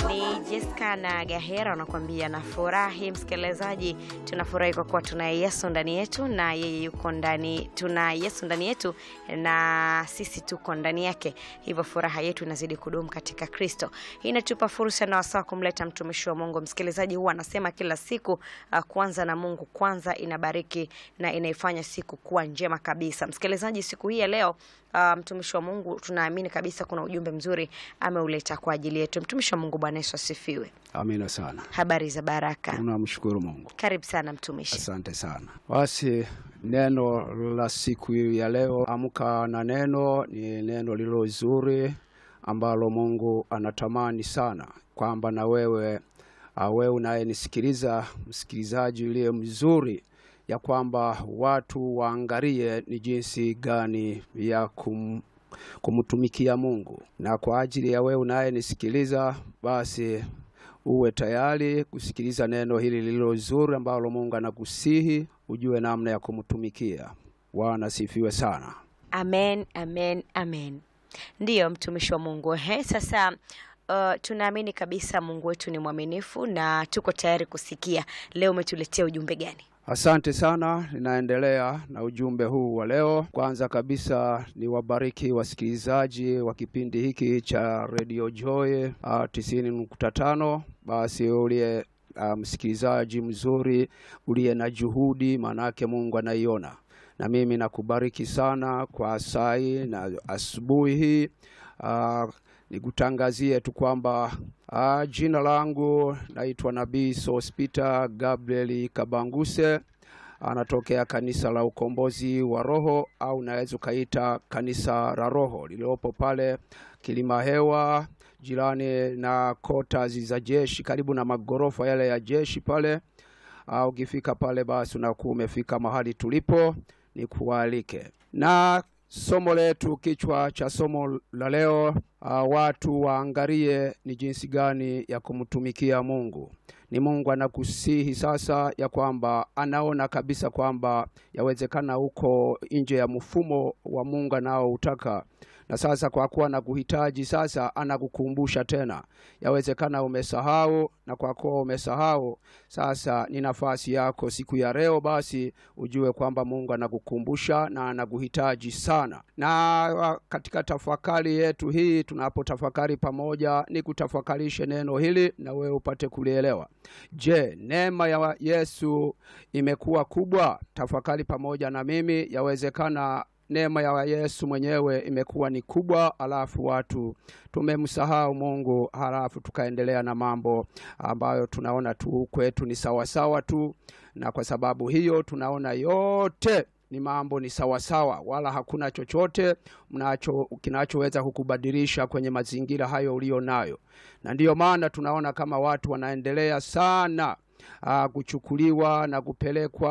Ni Jessica na Gahera wanakuambia nafurahi. Msikilizaji, tunafurahi kwa kuwa tuna Yesu ndani yetu na yeye yuko ndani, tuna Yesu ndani yetu na sisi tuko ndani yake, hivyo furaha yetu inazidi kudumu katika Kristo. Hii inatupa fursa na wasaa kumleta mtumishi wa Mungu. Msikilizaji, huwa anasema kila siku uh, kuanza na Mungu kwanza inabariki na inaifanya siku kuwa njema kabisa. Msikilizaji, siku hii ya leo uh, mtumishi wa Mungu tunaamini kabisa kuna ujumbe mzuri ameuleta kwa ajili yetu. Mtumishi wa Mungu, Bwana Yesu asifiwe. Amina sana, Habari za baraka, tunamshukuru Mungu. karibu sana mtumishi. Asante sana. Basi neno la siku ya leo, amka na neno, ni neno lilo zuri ambalo Mungu anatamani sana kwamba na wewe uh, wewe unayenisikiliza, msikilizaji uliye mzuri, ya kwamba watu waangalie ni jinsi gani ya kum, kumtumikia Mungu. Na kwa ajili ya wewe unayenisikiliza, basi uwe tayari kusikiliza neno hili lililo zuri ambalo Mungu anakusihi ujue namna ya kumtumikia. Bwana sifiwe sana. Amen, amen, amen. Ndiyo mtumishi wa Mungu. He, sasa uh, tunaamini kabisa Mungu wetu ni mwaminifu na tuko tayari kusikia. Leo umetuletea ujumbe gani? Asante sana, ninaendelea na ujumbe huu wa leo. Kwanza kabisa ni wabariki wasikilizaji wa kipindi hiki cha Radio Joy tisini nukta tano. Basi uliye uh, msikilizaji mzuri uliye na juhudi, maanake Mungu anaiona, na mimi nakubariki sana kwa sai na asubuhi hii uh, nikutangazie tu kwamba uh, jina langu naitwa Nabii Sospita Gabriel Kabanguse, anatokea kanisa la Ukombozi wa Roho au naweza ukaita kanisa la Roho lililopo pale Kilima Hewa, jirani na kota za jeshi, karibu na magorofa yale ya jeshi pale. Uh, ukifika pale basi unakuwa umefika mahali tulipo, ni kualike na somo letu, kichwa cha somo la leo uh, watu waangalie ni jinsi gani ya kumtumikia Mungu. Ni Mungu anakusihi sasa ya kwamba anaona kabisa kwamba yawezekana uko nje ya mfumo wa Mungu anaoutaka na sasa kwa kuwa anakuhitaji sasa, anakukumbusha tena. Yawezekana umesahau, na kwa kuwa umesahau sasa, ni nafasi yako siku ya leo, basi ujue kwamba Mungu anakukumbusha na anakuhitaji sana. Na katika tafakari yetu hii, tunapotafakari pamoja, ni kutafakarishe neno hili na wewe upate kulielewa. Je, neema ya Yesu imekuwa kubwa? Tafakari pamoja na mimi. Yawezekana neema ya Yesu mwenyewe imekuwa ni kubwa, alafu watu tumemsahau Mungu, halafu tukaendelea na mambo ambayo tunaona tu kwetu ni sawasawa tu, na kwa sababu hiyo tunaona yote ni mambo ni sawasawa, wala hakuna chochote mnacho kinachoweza kukubadilisha kwenye mazingira hayo ulio nayo, na ndiyo maana tunaona kama watu wanaendelea sana aa, kuchukuliwa na kupelekwa